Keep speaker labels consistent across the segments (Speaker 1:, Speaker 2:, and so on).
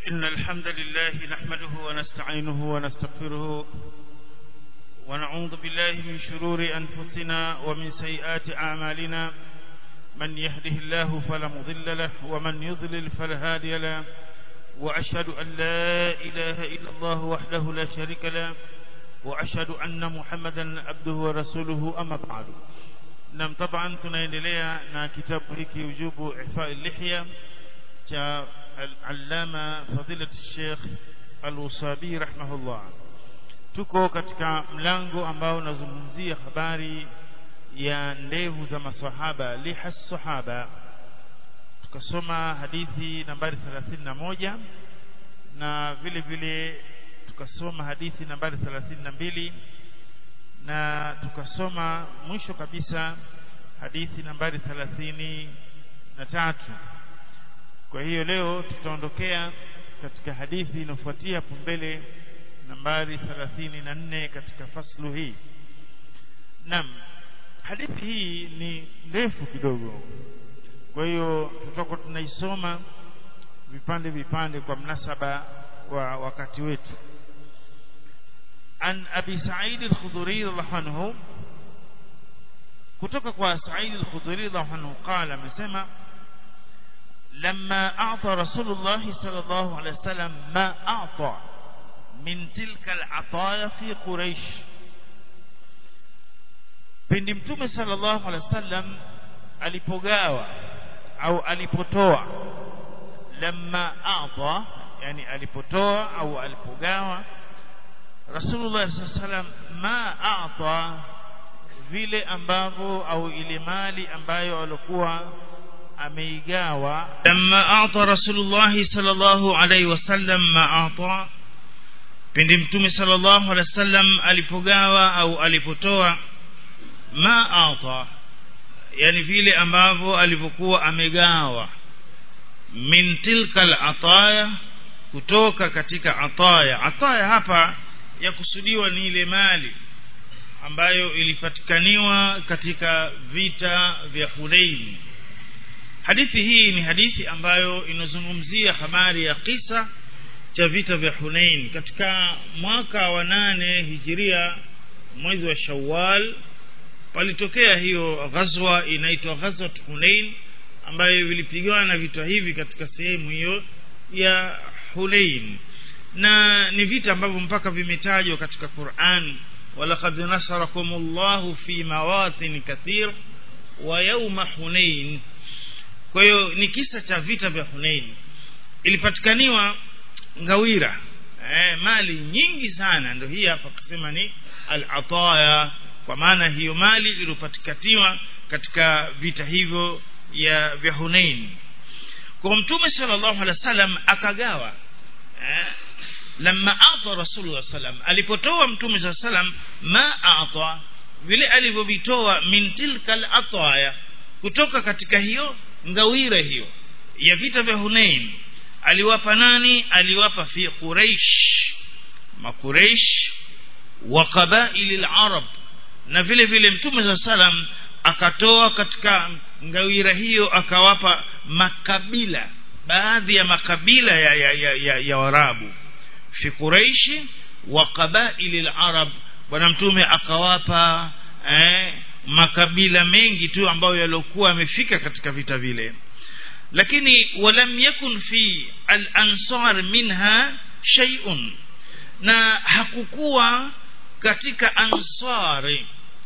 Speaker 1: إن الحمد لله نحمده ونستعينه ونستغفره ونعوذ بالله من شرور أنفسنا ومن سيئات أعمالنا من يهده الله فلا مضل له ومن يضلل فلا هادي له وأشهد أن لا إله إلا الله وحده لا شريك له وأشهد أن محمدا عبده ورسوله أما بعد نعم طبعا tunaendelea na kitabu hiki ujubu ihfa lihya cha al-allama fadilat Sheikh Al-Usabi rahimahullah tuko katika mlango ambao unazungumzia habari ya ndevu za maswahaba liha sahaba tukasoma hadithi nambari 31 na vile vile tukasoma hadithi nambari 32 na tukasoma mwisho kabisa hadithi nambari 33 kwa hiyo leo tutaondokea katika hadithi inayofuatia hapo mbele nambari 34 katika faslu hii naam hadithi hii ni ndefu kidogo kwa hiyo tutakuwa tunaisoma vipande vipande kwa mnasaba wa wakati wetu an abi sa'id al-khudri radhiallahu anhu kutoka kwa sa'id al-khudri radhiallahu anhu qala amesema لما أعطى رسول الله صلى الله عليه وسلم ما أعطى من تلك العطايا في قريش pindi mtume sallallahu alaihi wasallam alipogawa au alipotoa lamma a'ta yani alipotoa au alipogawa Rasulullah sallallahu alaihi wasallam ma a'ta vile ambavyo au ile mali ambayo alikuwa ameigawa lamma a'ta Rasulullah sallallahu alaihi wasallam ma a'ta pindi mtume sallallahu alaihi wasallam alipogawa au alipotoa ma a'ta yani vile ambavyo alivyokuwa amegawa min tilka al-ataya kutoka katika ataya ataya hapa yakusudiwa ni ile mali ambayo ilipatikaniwa katika vita vya Hunain hadithi hii ni hadithi ambayo inazungumzia habari ya kisa cha vita vya Hunain katika mwaka wa nane hijiria mwezi wa Shawwal palitokea hiyo ghazwa inaitwa ghazwat Hunain ambayo vilipigana vita hivi katika sehemu hiyo ya Hunain na ni vita ambavyo mpaka vimetajwa katika Qur'an walaqad nasarakumullahu fi mawatin kathir wa yawma Hunain kwa hiyo ni kisa cha vita vya Hunain ilipatikaniwa ngawira eh, mali nyingi sana ndio hii hapa kusema ni al-ataya kwa maana hiyo mali iliyopatikaniwa katika vita hivyo ya vya Hunain kwa mtume sallallahu alaihi wasallam akagawa eh, lamma ata rasulullah sallam alipotoa mtume sallallahu alaihi wasallam ma ata vile alivyovitoa min tilka al-ataya kutoka katika hiyo ngawira hiyo ya vita vya Hunain aliwapa nani aliwapa fi Quraish makuraish wa qabail al-arab na vile vile mtume za salam akatoa katika ngawira hiyo akawapa makabila baadhi ya makabila ya ya ya, ya, ya warabu fi Quraish wa qabail al-arab bwana mtume akawapa eh, makabila mengi tu ambayo yaliokuwa yamefika katika vita vile lakini walam yakun fi al-ansar minha shay'un na hakukuwa katika ansari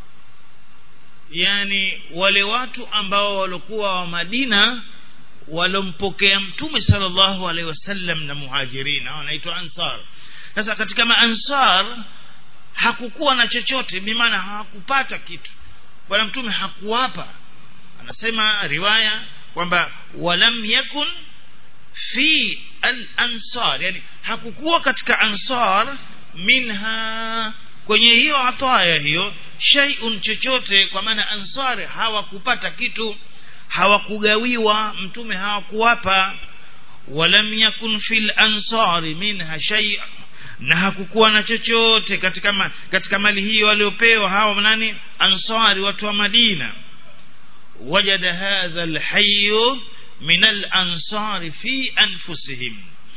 Speaker 1: yani wale watu ambao walikuwa wa Madina walompokea mtume sallallahu alaihi wasallam na muhajirina wanaitwa ansar sasa katika maansar hakukuwa na chochote bimaana hawakupata kitu bwana mtume hakuwapa anasema riwaya kwamba walam yakun fi al-ansar yani hakukuwa katika ansar minha kwenye hiyo ataya hiyo shay'un chochote kwa maana ansari hawakupata kitu hawakugawiwa mtume hawakuwapa walam yakun fil ansari minha shay' na hakukuwa na chochote katika ma, katika mali hiyo waliopewa hawa nani ansari watu wa Madina wajada hadha alhayy min alansari fi anfusihim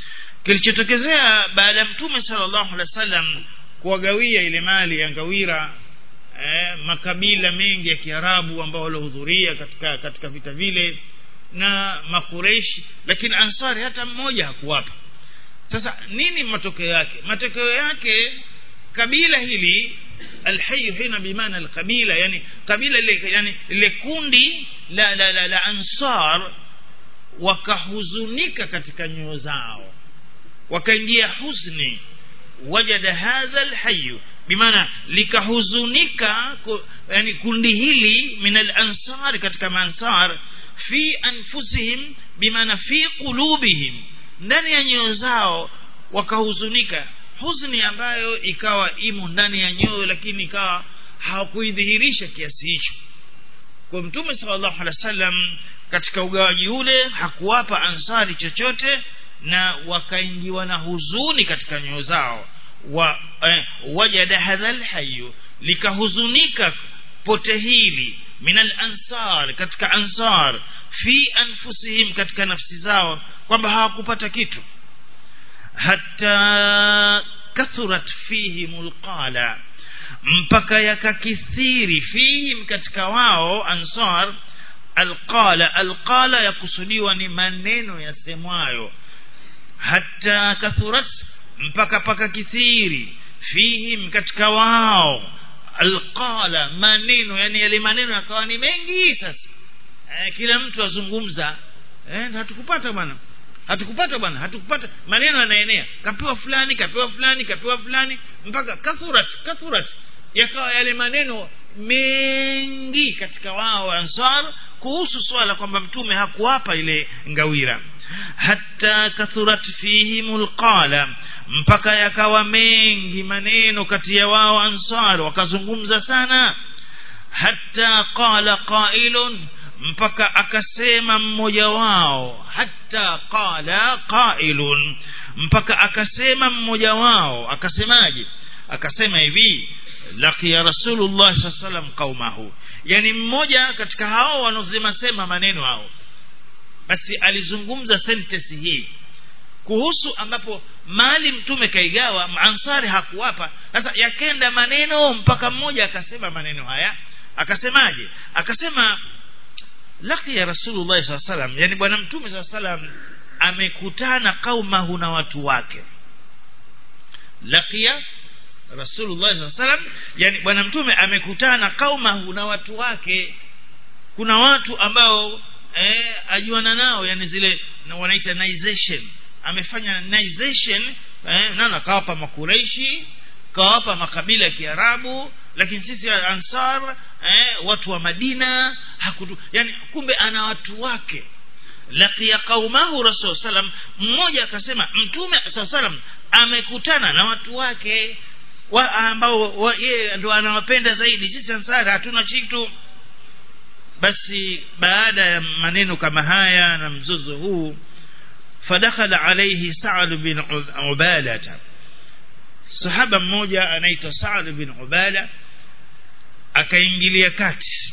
Speaker 1: kilichotokezea baada ya mtume sallallahu alaihi wasallam kuwagawia ile mali ya ngawira eh, makabila mengi ya kiarabu ambao waliohudhuria katika katika vita vile na makureishi lakini ansari hata mmoja hakuwapa sasa nini matokeo yake matokeo yake kabila hili alhayu hina bimaana alqabila yani kabila ile yani ile kundi la la la, la ansar wakahuzunika katika nyoyo zao wakaingia huzni wajada hadha alhayu bimaana likahuzunika yani kundi hili min alansar katika mansar fi anfusihim bimaana fi qulubihim ndani ya nyoyo zao wakahuzunika huzuni ambayo ikawa imo ndani ya nyoyo lakini ikawa hawakuidhihirisha kiasi hicho kwa mtume sallallahu alaihi wasallam katika ugawaji ule hakuwapa ansari chochote na wakaingiwa na huzuni katika nyoyo zao wa eh, wajada hadha alhayu likahuzunika pote hili min alansar katika ansar fi anfusihim katika nafsi zao kwamba hawakupata kitu hatta kathurat fihim alqala mpaka yakakithiri fihim katika wao ansar alqala alqala yakusudiwa ni maneno yasemwayo hatta kathurat mpaka paka kithiri fihim katika wao alqala maneno yani yale maneno yakawa ni mengi sasa eh, kila mtu azungumza eh, hatukupata bwana hatukupata bwana hatukupata maneno yanaenea kapewa fulani kapewa fulani kapewa fulani mpaka kathurat kathurat yakawa yale maneno mengi katika wao ansar kuhusu swala kwamba mtume hakuwapa ile ngawira hatta kathurat fihim lqala mpaka yakawa mengi maneno kati ya wao ansar wakazungumza sana hatta qala qailun mpaka akasema mmoja wao hatta qala qailun mpaka akasema mmoja wao akasemaje akasema hivi laqiya rasulullah saa salam qaumahu yani mmoja katika hao wanaosema sema maneno hao basi alizungumza sentence hii kuhusu ambapo mali mtume kaigawa ansari hakuwapa sasa yakenda maneno mpaka mmoja akasema maneno haya akasemaje akasema laqiya rasulullah saa salam yani bwana mtume saa salam amekutana qaumahu na watu wake laqiya rasulullah saa salam yani bwana mtume amekutana qaumahu na watu wake kuna watu ambao eh, ajuana nao yani zile wanaita nization amefanya nization eh, nana kawapa makureishi kawapa makabila ya kiarabu lakini sisi ansar eh, watu wa madina hakutu yani kumbe ana watu wake laqiya qaumahu rasul salam mmoja akasema mtume saa salam amekutana na watu wake wa ambao wa, yeye ndo anawapenda zaidi sisi ansari hatuna kitu basi baada ya maneno kama haya na mzozo huu fadakhala alayhi sa'd bin ubadata sahaba mmoja anaitwa sa'd bin ubada akaingilia kati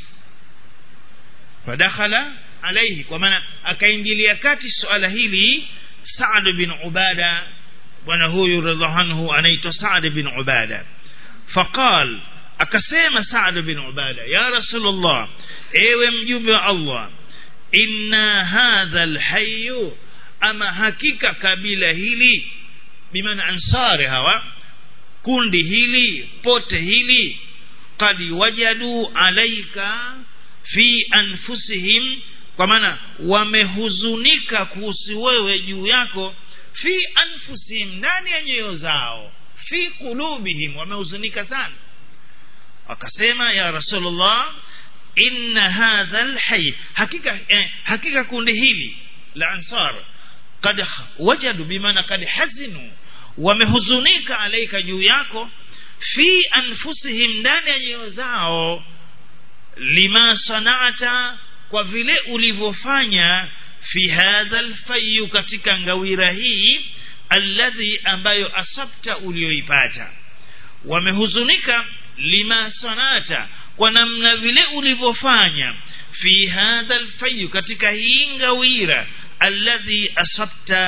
Speaker 1: fadakhala alayhi kwa maana akaingilia kati suala hili sa'd bin ubada bwana huyu radhiallahu anhu anaitwa sa'd bin ubada faqal akasema Saad bin Ubada ya Rasulullah ewe mjumbe wa Allah inna hadha alhayy ama hakika kabila hili bimaana ansari hawa kundi hili pote hili qad wajadu alaika fi anfusihim kwa maana wamehuzunika kuhusu wewe juu yako fi anfusihim ndani ya nyoyo zao fi qulubihim wamehuzunika sana akasema ya rasulullah inna hadha alhayy hakika eh, hakika kundi hili la ansar kad wajadu bimaana kad hazinu wamehuzunika alaika juu yako fi anfusihim ndani ya nyoyo zao lima sanata kwa vile ulivyofanya fi hadha alfayu katika ngawira hii alladhi ambayo asabta ulioipata wamehuzunika lima sanata kwa namna vile ulivyofanya fi hadha alfayu katika hii ngawira alladhi asabta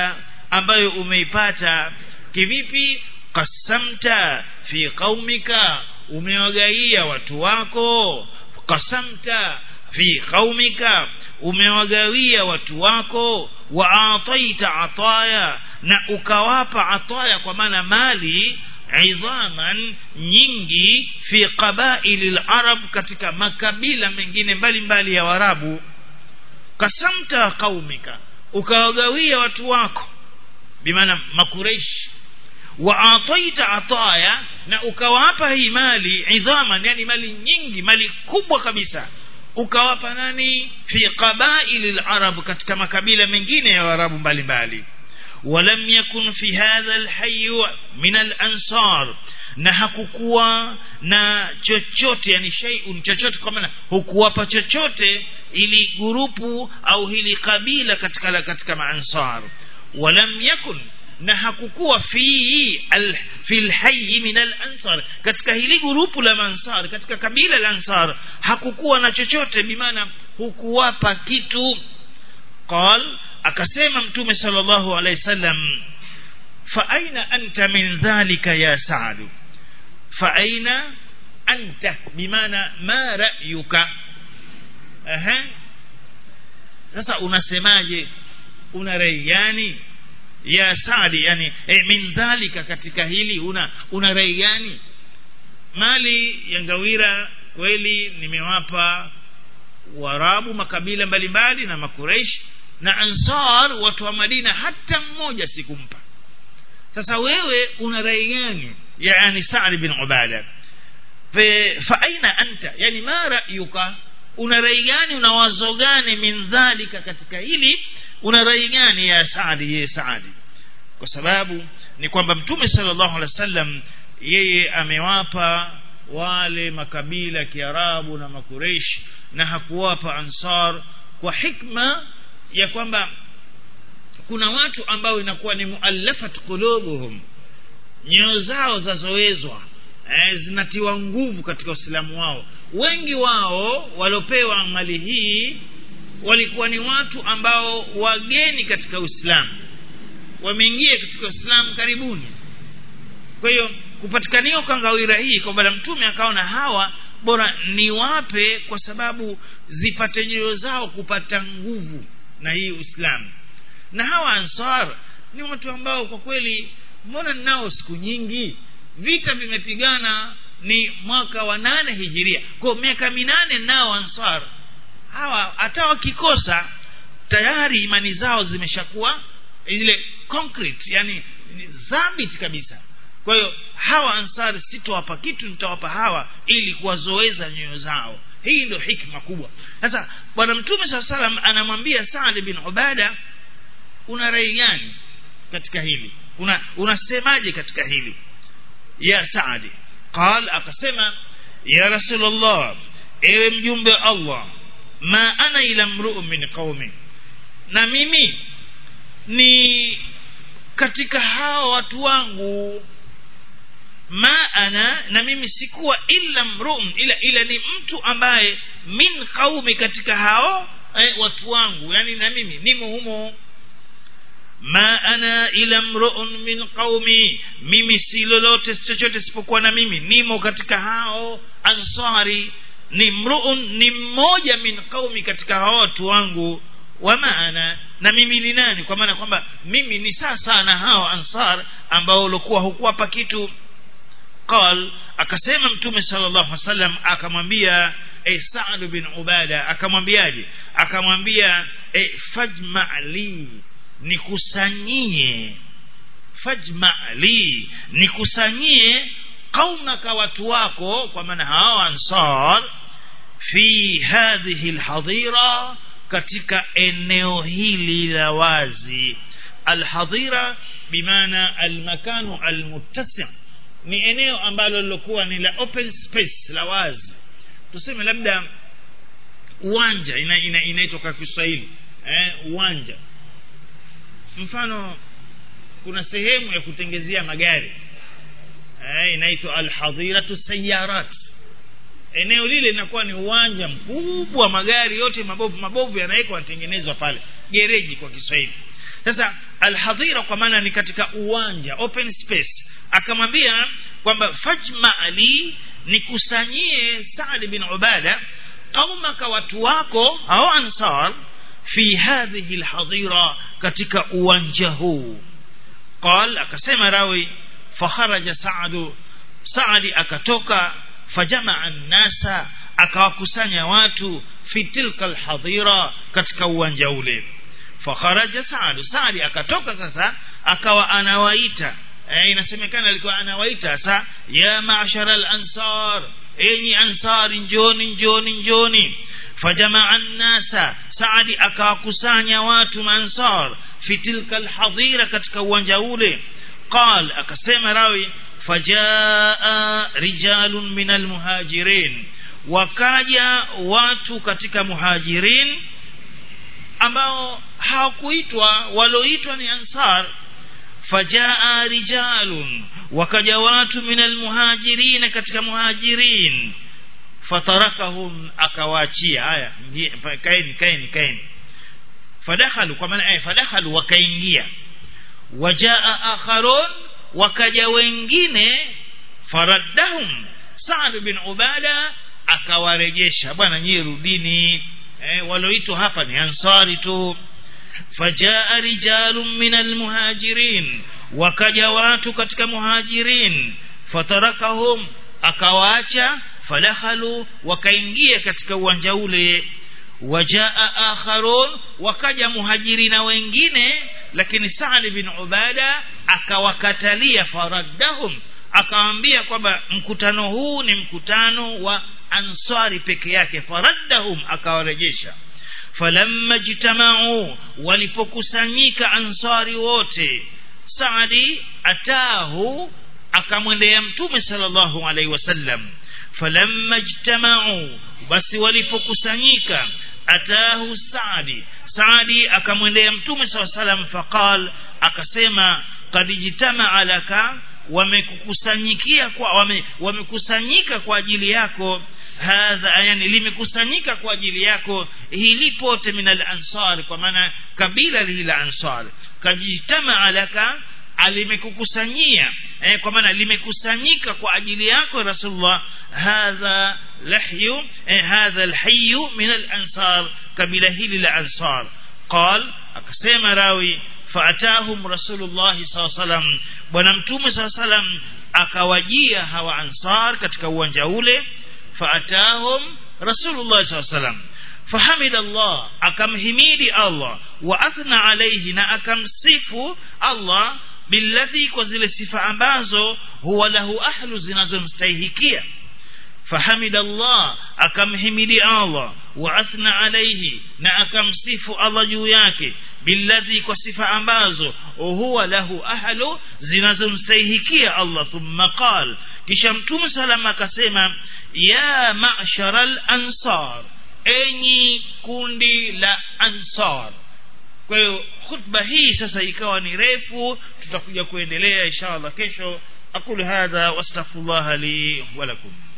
Speaker 1: ambayo umeipata kivipi qasamta fi qaumika umewagaia watu wako qasamta fi qaumika umewagawia watu wako wa ataita ataya na ukawapa ataya kwa maana mali idhaman nyingi fi qabaili larab katika makabila mengine mbalimbali ya warabu kasamta qaumika ukawagawia watu wako bimaana makureishi wa ataita ataya na ukawapa hii mali idhaman yani mali nyingi mali kubwa kabisa ukawapa nani fi qabaili larab katika makabila mengine ya warabu mbalimbali ولم يكن في هذا الحي من الأنصار na hakukuwa na chochote yani shay'un chochote kwa maana hukuwapa chochote ili gurupu au hili kabila katika katika maansar walam yakun na hakukuwa fi al, fi alhayy min alansar katika hili gurupu la mansar katika kabila la ansar hakukuwa na chochote bimaana hukuwapa kitu qal akasema mtume sallallahu alaihi wasallam fa aina anta min dhalika ya sa'd fa aina anta bimaana ma ra'yuka aha sasa unasemaje una rai gani ya Saadi yani e, min dhalika katika hili una una rai gani mali ya ngawira kweli nimewapa warabu makabila mbalimbali na makureish na ansar watu wa madina hata mmoja sikumpa sasa wewe una rai gani yani Saad bin Ubada fa aina anta yani ma ra'yuka una rai gani una wazo gani min dhalika katika hili una rai gani ya Saadi ye Saadi kwa sababu ni kwamba mtume sallallahu alaihi wasallam yeye amewapa wale makabila kiarabu na makureish na hakuwapa ansar kwa hikma ya kwamba kuna watu ambao inakuwa ni muallafat qulubuhum nyoyo zao zazoezwa eh, zinatiwa nguvu katika uislamu wao wengi wao waliopewa mali hii walikuwa ni watu ambao wageni katika uislamu wameingia katika uislamu karibuni kwa hiyo kupatikaniwa kwa ngawira hii kwa bwana mtume akaona hawa bora niwape kwa sababu zipate nyoyo zao kupata nguvu na hii uislamu na hawa ansar ni watu ambao kwa kweli mbona nao siku nyingi vita vimepigana ni mwaka wa nane hijiria kwa miaka minane nao ansar hawa hata wakikosa tayari imani zao zimeshakuwa ile concrete yani dhabiti kabisa kwa hiyo hawa ansari sitowapa kitu nitawapa hawa ili kuwazoeza nyoyo zao hii ndio hikma kubwa sasa bwana mtume saa salam anamwambia saad bin ubada una rai gani katika hili una unasemaje katika hili ya saadi qal akasema ya rasulllah ewe mjumbe wa allah ma ana ila mruu min qaumi na mimi ni katika hao watu wangu ma ana na mimi sikuwa illa mruun ila ila ni mtu ambaye min qaumi katika hao eh, watu wangu yani na mimi nimo humo ma ana ila mruun min qaumi mimi si lolote chochote isipokuwa na mimi nimo katika hao ansari ni mruun ni mmoja min qaumi katika hao watu wangu wa maana na mimi ni nani kwa maana kwamba mimi ni sasa na hao ansar ambao walikuwa hukuwapa kitu قال akasema mtume sallallahu alaihi wasallam akamwambia e Sa'd bin Ubada akamwambiaje akamwambia e fajma li nikusanyie fajma li nikusanyie qaumaka watu wako kwa maana hao ansar fi hadhihi alhadira katika eneo hili la wazi alhadira bimaana almakanu almuttasi' ni eneo ambalo lilokuwa ni la open space la wazi tuseme labda uwanja ina, ina, inaitwa kwa Kiswahili eh, uwanja mfano kuna sehemu ya kutengezea magari eh, inaitwa alhadhiratu sayarat eneo lile linakuwa ni uwanja mkubwa magari yote mabovu mabovu yanawekwa yanatengenezwa pale gereji kwa Kiswahili sasa alhadhira kwa maana ni katika uwanja open space akamwambia kwamba fajma ali nikusanyie Saad bin Ubada qaumaka watu wako au ansar fi hadhihi alhadira katika uwanja huu qal akasema rawi fakharaja Saad Saad akatoka fajamaa an-nasa akawakusanya watu fi tilka alhadira katika uwanja ule fakharaja Saad Saad akatoka sasa akawa anawaita eh, inasemekana alikuwa anawaita sasa ya ma'shara al-ansar enyi ansari njoni njoni njoni fajamaa an-nasa Saadi akawakusanya watu maansar fi tilka alhadira katika uwanja ule qal akasema rawi fajaa rijalun min almuhajirin wakaja watu katika muhajirin ambao hawakuitwa walioitwa ni ansar fajaa rijalun wakaja watu min almuhajirin katika muhajirin fatarakahum akawaachia haya kaeni kaeni kaeni fadakhalu kwa maana eh fadakhalu wakaingia wajaa akharun wakaja wengine faraddahum Sa'd bin Ubada akawarejesha bwana nyie rudini eh walioitwa hapa ni ansari tu fajaa rijalun min almuhajirin wakaja watu katika muhajirin fatarakahum akawaacha fadakhalu wakaingia katika uwanja ule wajaa akharun wakaja muhajirina wengine lakini Sa'd bin Ubada akawakatalia faraddahum akawaambia kwamba mkutano huu ni mkutano wa ansari peke yake faraddahum akawarejesha falamma jitamau walipokusanyika ansari wote Saadi atahu akamwendea mtume sallallahu alaihi wasallam falamma ijtamau basi walipokusanyika atahu Saadi Saadi akamwendea mtume sallallahu alaihi wasallam faqal akasema qad ijtamaa laka wamekukusanyikia kwa wame, wamekusanyika kwa ajili yako hadha yani limekusanyika kwa ajili yako hili pote min al-ansar kwa maana kabila hili la ansar kajitama laka alimekukusanyia eh, kwa maana limekusanyika kwa ajili yako rasulullah hadha lahyu eh, hadha alhayy min al-ansar kabila hili la ansar قال akasema rawi faatahum rasulullah sallallahu alaihi wasallam bwana mtume sallallahu alaihi wasallam akawajia hawa ansar katika uwanja ule faatahum rasulullah sallallahu alaihi wasallam fahamid Allah akamhimidi Allah wa athna alayhi na akamsifu Allah billadhi kwa zile sifa ambazo huwa lahu ahlu zinazomstahikia fahamid Allah akamhimidi Allah wa athna alayhi na akamsifu Allah juu yake billadhi kwa sifa ambazo huwa lahu ahlu zinazomstahikia Allah thumma qal kisha mtume salama akasema ya ma'sharal ansar enyi kundi la ansar kwa hiyo khutba hii sasa ikawa ni refu tutakuja kuendelea inshallah kesho aqulu hadha wastaghfirullah li wa lakum